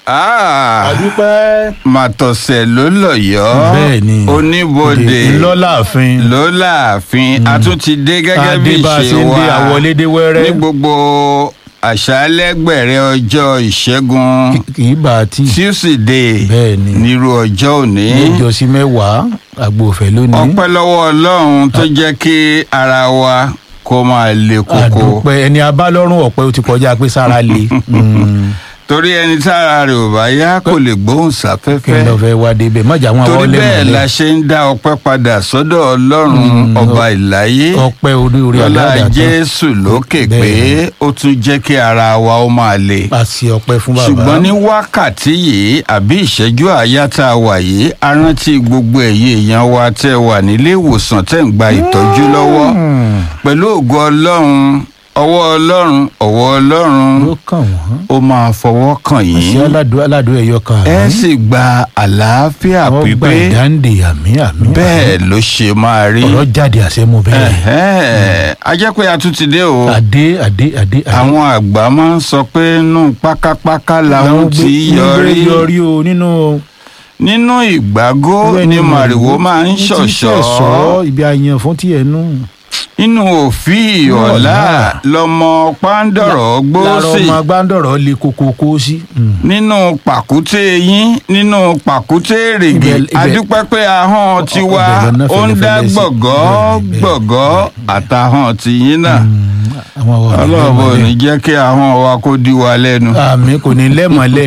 Ah, àdúpẹ́. màtọ̀sẹ̀ ló lọ̀yọ́ bẹ́ẹ̀ ni oníbodè ńlọ́láàfin ló láàfin a tún ti dé gẹ́gẹ́ bí adébá ìṣe ṣe ń wa dé àwọlédé ní wẹ́rẹ́ gbogbo àṣálẹ́gbẹ̀rẹ̀ ọjọ́ ìṣẹ́gun kì í bá a tí tuesday bẹ́ẹ̀ ni nírú ọjọ́ òní méjọ sí mẹ́wàá àgbòfẹ́ lónìí ọpẹ́ lọ́wọ́ ọlọ́run tó jẹ́ kí ara wa kó máa le koko àdúpẹ́ ẹni abálọ́rùn ọ̀pẹ ó ti kọjá pé sára le Mm. torí ẹni tára rẹ̀ ò bá yá kò lè gbóhùn kí n sáfẹ́fẹ́ lọ fẹ́ wá débẹ̀ mọ̀jà wọn torí àwọn bẹ́ẹ̀ la lẹ́mọ̀lẹ́ ṣe ń dá ọpẹ́ padà sọ́dọ̀ ọlọ́run ọba ìláyé ọpẹ́ orí orí lọ́lá àdáàdá tán jésù lókè pé Bẹ́ẹ̀. ó tún jẹ́ kí ara wa ó máa le a ṣe ọpẹ́ fún bàbá ṣùgbọ́n ní wákàtí yìí àbí ìṣẹ́jú àáyá tá a wà yìí a rántí gbogbo ẹ̀yin èèyàn wa tẹ́ ẹ wà nílé ìwòsàn tẹ́ ń gba ìtọ́jú lọ́wọ́ Mm. pẹ̀lú ògo ọlọ́run ọwọ́ ọlọ́run ọwọ́ ọlọ́run ló kàn wọ́n ó máa fọwọ́ kàn ṣé yín aládùn aládùn ẹ̀yọ kan ẹ àmì sì gba àlàáfíà wọ́n gba pípé ìdáǹdè àmì àmì bẹ́ẹ̀ ló ṣe máa rí ọ̀rọ̀ jáde àṣẹmu bẹ́ẹ̀ Ẹ̀hẹ́n. a jẹ́ pé a tún ti dé o adé adé adé adé. àwọn àgbà máa ń sọ pé nù pákápáká làwọn gbé- ti gbé yọrí yọrí o nínú nínú ìgbágó ni màrìwò máa ń ní ti ṣọ̀ṣọ́ ṣẹ̀ṣọ́ ibi àyàn fún tiẹ̀ nù. inú òfin ọ̀la Ọ̀la. lọmọ pàǹdọ̀rọ̀ gbó lára sí ọmọ agbáńdọ̀rọ̀ le koko kó sí. Mm. nínú pàkúté yín nínú pàkúté èrègè Ibẹ̀- ibẹ̀- adúpẹ́ pé ahọ́n tiwa ibẹ̀ lọ́nà ó ń dá fẹ́lẹ́fẹ́lẹ́ sí. gbọ̀gọ́ Bẹ́ẹ̀ ni, bẹ́ẹ̀ ni, gbọ̀gọ́ àtàhọ́n tiyín náà Mm. àwọn àwọn ọ̀rọ̀ ọlọ́ọ̀bọ ò ní lẹ́mọ̀lẹ́. jẹ́ kí ahọ́n wa kó di wa lẹ́nu. àmì kò ní lẹ́mọ̀lẹ́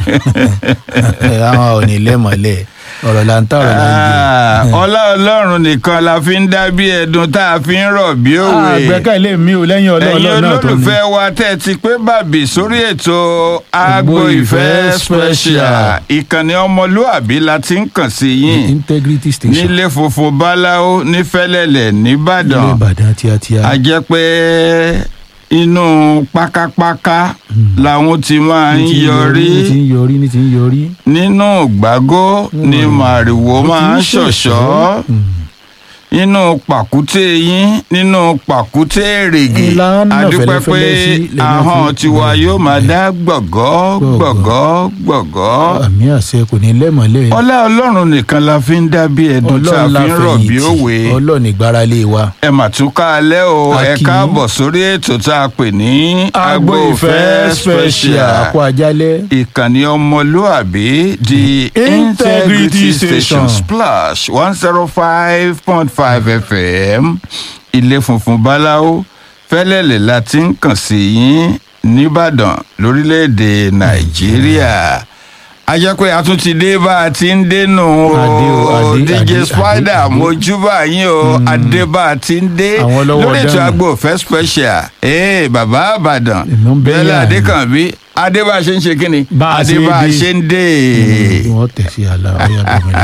àwọn ò ní lẹ́mọ̀lẹ́ ọ̀rọ̀ là ń tà ọ̀rọ̀ là ń jẹ. Ah, ọlá ọlọ́run nìkan la fi ń dá bí ẹdun tá a fi ń rọ̀ bí òwe. àgbẹ̀kẹ̀lé mi ò lẹ́yìn ẹ̀yin ọlọ́ọ̀lọ́ náà tó ní. olólùfẹ́ wa tẹ́ ẹ ti pé bàbí sórí ètò agbo Agbo ìfẹ́ Ìfẹ́ special ìkànnì ọmọlúàbí la ti ń kàn sí yín integrity station nílé funfun báláwo ní fẹ́lẹ́lẹ̀ ilé nìbàdàn ìbàdàn tíátíá. a jẹ́ pé inú pákápáká làwọn ti máa ń ní ti ń yọrí ní ti ń yọrí ní ti ń yọrí. nínú gbágó ni màrìwò máa ń ṣọ̀ṣọ́ nínú pàkúté yín nínú pàkúté èrègè Ìlànà adúpẹ́ pé fẹ́lẹ́fẹ́lẹ́ sí lẹ́nu ahọ́n fi- tiwa yóò máa dá gbọ̀gọ́ gbọ̀gọ́ gbọ̀gọ́ àmì àṣẹ kò ní lẹ́mọ̀lẹ́. ọlá ọlọ́run nìkan la fi ń dá bí ẹdun tá a ọlọ́run fi ń rọ̀ bí láfẹ̀yìntì òwe ọlọ́run ìgbáralé wa. ẹ mà tún ká alẹ́ o A ẹ kì í. káàbọ̀ sórí ètò tá a pè ní agbo ìfẹ́ special àkó ajálẹ̀. ìkànnì ọmọlúàbí the integrity Integrity station Station. splash one zero five point five fm ilé funfun báláwo fẹ́lẹ́lẹ̀ la ti ń kàn sí yín nìbàdàn lórílẹ̀‐èdè nàìjíríà a jẹ́ pé a tún ti dé bá a ti ń dénú Adé o, o adé, dj adé, spider adé, adé. mojúbà yín o adé bá a ti ń dé Àwọn ọlọ́wọ́ lórí ètò dànù. agbo ìfẹ́ special ee bàbá àbàdàn Èmi ń bẹ́ bẹ́ẹ̀lẹ̀ yà ni. adékànbí adé bá a ṣe ń ṣe kí ni Bá a adé ṣe bá a dé. ṣe ń dé. wọ́n tẹ̀sí àlà ọ̀yà bọ̀mí